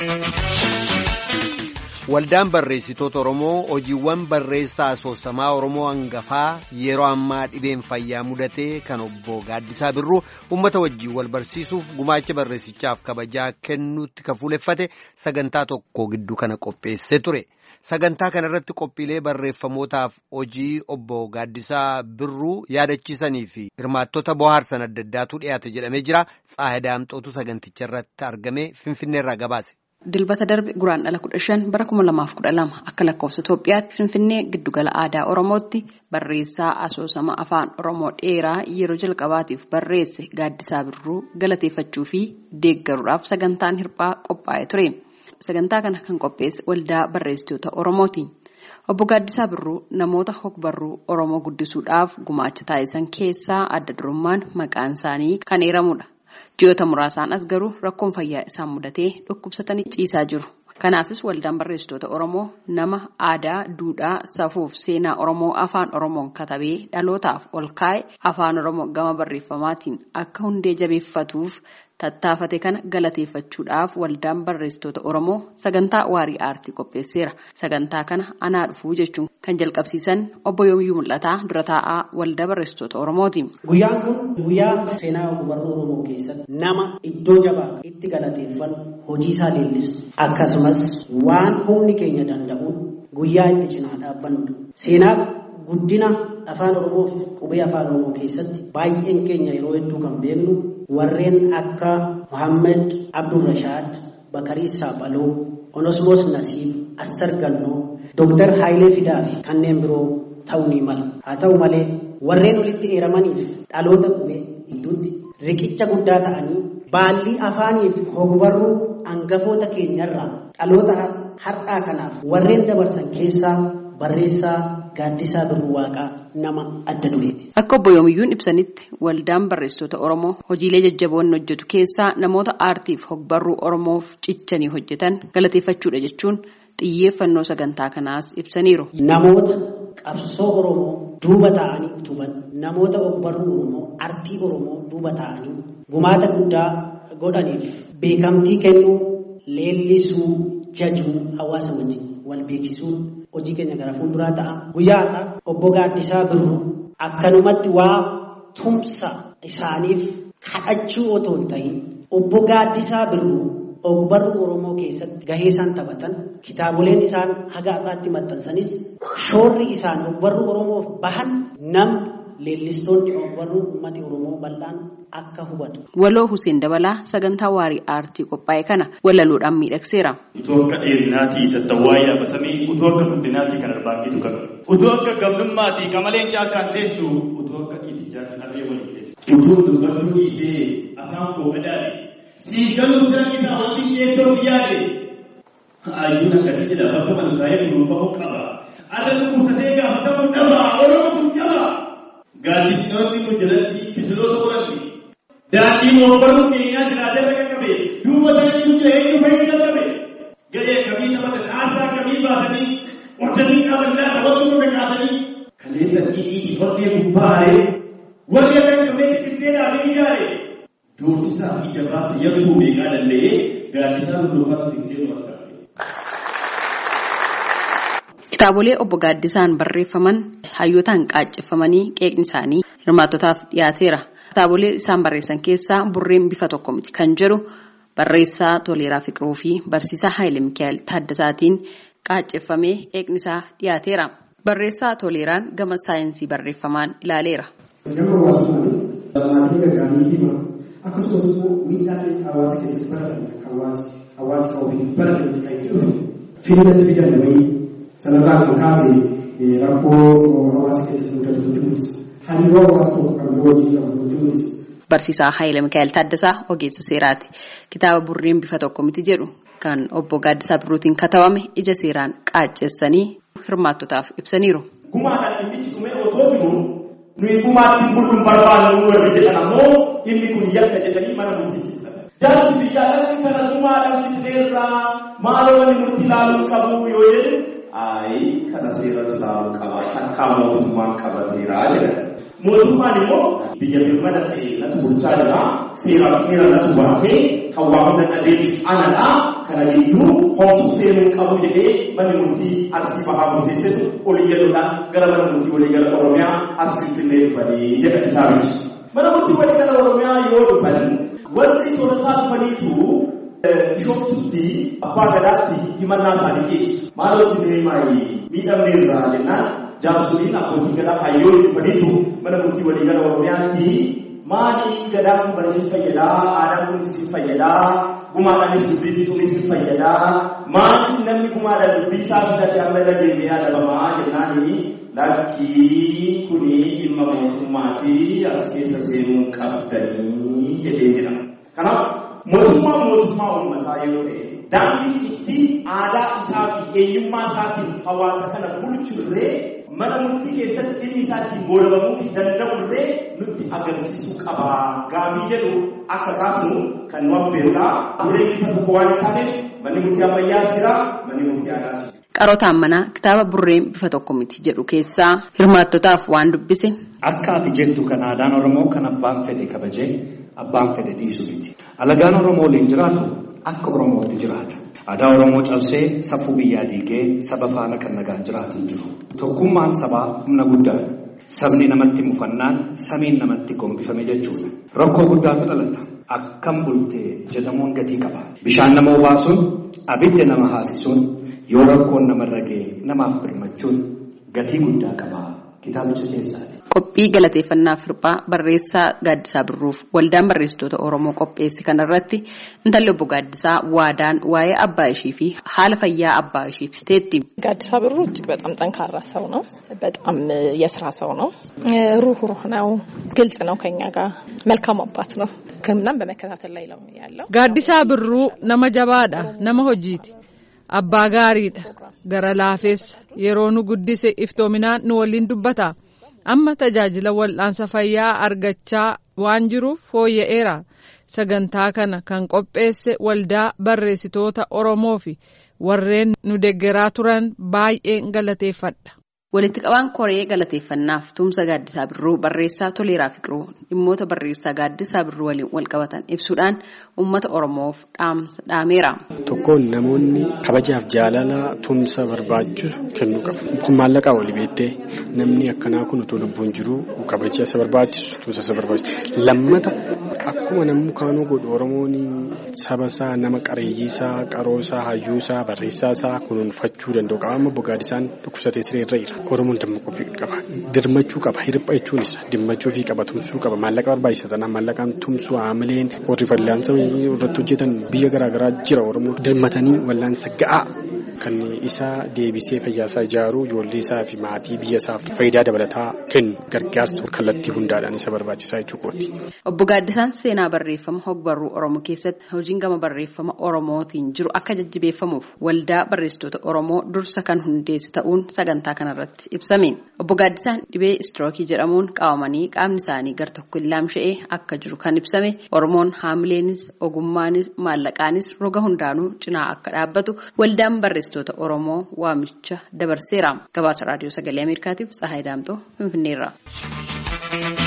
Waldaan barreessitoota Oromoo hojiiwwan barreessaa asoosamaa Oromoo hangafaa yeroo ammaa dhibeen fayyaa mudatee kan obbo Gaaddisaa Birruu uummata wajjin wal barsiisuuf gumaacha barreessichaaf kabajaa kennuutti kan fuuleffate sagantaa tokko gidduu kana qopheessee ture. Sagantaa kana irratti qophiilee barreeffamootaaf hojii obbo Gaaddisaa Birruu yaadachiisanii fi hirmaattota bohaarsan adda addaatu dhiyaate jedhamee jira. Tsaayidaamxootu saganticha irratti argame Finfinneerraa gabaase. Dilbata darbe guraan dhala kudha shan bara kuma lamaaf kudha lama akka lakkoofsa Itoophiyaatti Finfinnee giddugala aadaa Oromootti barreessaa asoosama afaan Oromoo dheeraa yeroo jalqabaatiif barreesse Gaaddisaa Birruu galateeffachuu fi deeggaruudhaaf sagantaan hirphaa qophaa'ee ture. Sagantaa kana kan qopheesse waldaa barreessitoota Oromooti. Obbo Gaaddisaa Birruu namoota hogbarruu Oromoo guddisuudhaaf gumaacha taasisan keessaa adda durummaan maqaan isaanii kan eeramudha. Ji'oota muraasaan as garuu rakkoon fayyaa isaan mudatee dhukkubsatanii ciisaa jiru. Kanaafis waldaan barreessitoota Oromoo nama aadaa, duudhaa, safuuf seenaa Oromoo afaan Oromoon katabee dhalootaaf ol kaa'e afaan Oromoo gama barreeffamaatiin akka hundee jabeeffatuuf tattaafate kana galateeffachuudhaaf waldaan barreessitoota Oromoo sagantaa waarii aartii qopheesseera. Sagantaa kana anaa dhufuu jechuun kan jalqabsiisan obbo Yoomiyyuu Mul'ataa dura taa'aa waldaa barreessitoota Oromooti. Guyyaan kun guyyaa seenaa ogbarruu Oromoo keessatti nama iddoo jabaa itti galateeffatu hojii isaa leellisu akkasumas waan humni keenya danda'uun guyyaa itti cinaa dhaabbannudha. Seenaa guddina afaan Oromoo fi qubee afaan Oromoo keessatti baay'een keenya yeroo hedduu kan beeknu warreen akka Muhammed Abdurrashaad, Bakarii Saaphaloo, Onosmoos Nasiib, Astar Gannoo, Dooktar Haayilee Fidaa fi kanneen biroo ta'uu ni mala. Haa ta'u malee warreen walitti eeramaniif dhaloota qubee gidduutti riqicha guddaa ta'anii baallii afaaniif hogbarruu hangafoota keenyarraa dhaloota har'aa kanaaf warreen dabarsan keessaa barreessaa Gaaddisaa Birruu Waaqaa nama adda dureeti. Akka obbo Yoomiyyuun ibsanitti waldaan barreessitoota Oromoo hojiilee jajjaboon hojjetu keessaa namoota aartiif hogbarruu Oromoof cichanii hojjetan galateeffachuudha jechuun xiyyeeffannoo sagantaa kanaas ibsaniiru. Namoota qabsoo Oromoo duuba ta'anii tuban namoota ogbarruu Oromoo artii Oromoo duuba ta'anii gumaata guddaa godhaniif beekamtii kennuu leellisuu jajuu hawaasa wajjin wal beeksisuun hojii keenya gara fuulduraa ta'a. Guyyaa har'aa obbo Gaaddisaa Birruu akkanumatti waa tumsa isaaniif kadhachuu otoo hin ta'in obbo Gaaddisaa Birruu ogbarruu Oromoo keessatti gahee isaan taphatan kitaaboleen isaan haga har'aatti maxxansanis shoorri isaan ogbarruu Oromoof bahan namni leellistoonni ogbarruu uummati Oromoo bal'aan akka hubatu. Waloo Hussein Dabalaa sagantaa waarii aartii qophaa'e kana walaluudhaan miidhagseera. Utoo akka dheerinaatii sattawwaa yaabbasamii utoo akka guddinaatii kan arbaaqitu qabu. Utoo akka gabdummaatii qamaleen caakkaan teessu utoo akka dhiitichaa kan harree walii keessu. Utoo dubbachuu dhiisee afaan koo qadaade. Siigaluu jiran isaa wanti dhiyeessoo yaade. Ayyuun akkasii jedha bakka malkaa'ee kunuunfamuu qaba. Adda dhukkubsatee gaafatamuu dhaba. Oromoo kun jaba. Gaaddisnoonni kun jalatti kisiloota qoranni. Daandii ogbarruu keenyaa jiraatee bakka qabe. Duuba isaanii jira eenyu fayyada qabe. Gadee kamii taphatan haasaa kamii baasanii hordanii qabannaa taphatuu irra kaasanii. Kaleessa dhiitii hortee gubbaaree warri akka qabee xixiqqee dhaabee ijaare. Doorsisaa fi jabaasa yakkuu beekaa danda'ee gaaddisaa lulluufatu tiksee warra Kitaabolee obbo Gaaddisaan barreeffaman hayyootaan qaacceffamanii qeeqni isaanii hirmaattotaaf dhiyaateera. Kitaabolee isaan barreessan keessaa burreen bifa tokko miti kan jedhu barreessaa Toleeraa Fiqiruu fi barsiisaa Haayile Mikaa'el Taaddasaatiin qaacceffamee qeeqni isaa dhiyaateera. Barreessaa Toleeraan gama saayinsii barreeffamaan ilaaleera. Akkasumas immoo miidhaa hawaasa keessatti baratan hawaasi hawaasa ofiif baratan kan jedhu fiilmatti fidan wayii sanarraa kan kaase rakkoo hawaasa keessatti mudatu mul'isa. Hariiroo hawaasa tokko kan biroo wajjin qabu mul'isa. Barsiisaa Haayile Mikaa'el Taaddasaa ogeessa seeraati. Kitaaba burreen bifa tokko miti jedhu kan obbo Gaaddisaa Birruutiin katabame ija seeraan qaaccessanii hirmaattotaaf ibsaniiru. Gumaadhaan dhimmichi dhumee otoo jiru nuyi gumaatti bulluun barbaadnu warri jedhan ammoo inni kun yakka jedhanii mana murtii Jaalli biyyaadhaan kana gumaadhaan fiteerraa maaloo wani murtii ilaaluu qabu yoo jedhu. Ayi kana seeratu ilaaluu qaba. Akka mootummaan qabateeraa jedhan. Mootummaan immoo biyya birmada ta'e natu bulchaa jira. Seeraan seera natu baasee kan waa hunda qabeessu anadha. Kana gidduu homtuu seenuu qabu jedhee manni murtii arsii bahaa murteessetu olii jedhuudhaan gara mana murtii walii gara Oromiyaa as finfinnee dhufanii jedha kitaabichi. Mana murtii walii gara Oromiyaa yoo dhufan warri tola isaa dhufaniitu Bishooftutti abbaa gadaatti himannaa isaanii dhiyeessu. Maalootti deemaayii miidhamne irraa jennaan jaarsoliin abbootii gadaa hayyoon dhufaniitu mana murtii walii gara Oromiyaatti maali gadaan kun barsiis fayyadaa aadaan kun siif fayyadaa gumaadhaanis dubbii fituunis fayyadaa maali namni gumaadhaan dubbii isaa fidate amma irra deemee adabamaa jennaani lakkii kuni dhimma mootummaatii as keessa seenuu qabdanii jedhee jira. Kanaaf mootummaa mootummaa uummataa yoo ta'e daandii itti aadaa isaa fi eenyummaa isaatiin hawaasa kana bulchurree mana murtii keessatti dhimmi isaatiin goolabamuu danda'urree nutti agarsiisuu qaba. Gaafii jedhu akka kaasnu kan nu affeerudha. Dureen bifa tokko waan hin taaneef manni murtii ammayyaas jira, manni murtii aadaas Qarootaan manaa kitaaba burreen bifa tokko miti jedhu keessaa hirmaattotaaf waan dubbise. Akka ati jettu kan aadaan Oromoo kan abbaan fedhe kabajee abbaan fedhe dhiisu miti. Alagaan Oromoo waliin jiraatu akka Oromootti jiraata. Aadaa Oromoo cabsee safuu biyyaa diigee saba faana kan nagaan jiraatu hin jiru. Tokkummaan sabaa humna guddaadha. Sabni namatti mufannaan samiin namatti gombifame jechuudha. Rakkoo guddaatu dhalata. Akkam bultee jedhamuun gatii qaba. Bishaan nama obaasuun abidda nama haasisuun yoo rakkoon namarra ga'e namaaf birmachuun gatii guddaa qaba. Kitaabicha keessaati. Qophii galateeffannaa firphaa barreessaa Gaaddisaa Birruuf waldaan barreessitoota Oromoo qopheesse kanarratti intalli obbo Gaaddisaa waadaan waa'ee abbaa ishii fi haala fayyaa abbaa ishii ibsiteetti. ጋዲሳ ብሩ እጅግ በጣም ጠንካራ ሰው ነው። በጣም የስራ ሰው ነው። ሩህሩህ ነው። ግልጽ ነው። ከኛ ጋር መልካም አባት ነው። ሕክምናም በመከታተል ላይ ነው ያለው። ጋዲሳ ብሩ ነመ ጀባadha nama hojiiti abbaa gaariidha gara laafeessa yeroo nu guddise iftoominaan nu waliin dubbata amma tajaajila wal'aansa fayyaa argachaa waan jiruuf fooyya'eera sagantaa kana kan qopheesse waldaa barreessitoota oromoo fi warreen nu deggeraa turan baay'een galateeffadha. Walitti qabaan koree galateeffannaaf tumsa gaaddisaa birruu barreessaa toleeraa fiqiruu dhimmoota barreessaa gaaddisaa birruu waliin wal qabatan ibsuudhaan uummata oromoof dhaamsa dhaameera. Tokkoon namoonni kabajaaf jaalala tumsa barbaachisu kennuu qabu. Kun maallaqaa wali beektee namni akkanaa kun utuu lubbuun jiru kabaja isa barbaachisu tumsa isa barbaachisu. Lammata akkuma namni kaanuu godhu Oromoon saba isaa nama qareeyyii isaa qaroo isaa hayyuu isaa barreessaa isaa kunuunfachuu danda'u qaba. Amma bogaadisaan dhukkubsatee siree irra jira. Oromoon dammaquu qaba. Dirmachuu qaba. Hirpha jechuunis dimmachuu fi qaba. Tumsuu qaba. Maallaqa barbaachisa tanaan maallaqaan tumsuu haamileen warri fallaansa irratti hojjetan biyya garaagaraa jira Oromoo. Dirmatanii wallaansa ga'aa kan isaa deebisee fayyaasaa ijaaruu ijoollee isaa fi maatii biyya isaaf faayidaa dabalataa kennu gargaarsa kallattii hundaadhaan isa barbaachisaa jechuu kooti. Obbo Gaaddisaan seenaa barreeffama hogbarruu Oromoo keessatti hojiin gama barreeffama Oromootiin jiru akka jajjabeeffamuuf waldaa barreessitoota Oromoo dursa kan hundeesse ta'uun sagantaa kanarratti ibsame. Obbo Gaaddisaan dhibee istirookii jedhamuun qabamanii qaamni isaanii gar tokko laamsha'ee akka jiru kan ibsame Oromoon haamileenis ogummaanis maallaqaanis roga hundaanuu cinaa akka dhaabbatu waldaan barreessitoota Oromoo waamicha dabarseera. Gabaasa raadiyoo sagalee Ameerikaatiif Tsahaay Daamxoo Finfinneerra.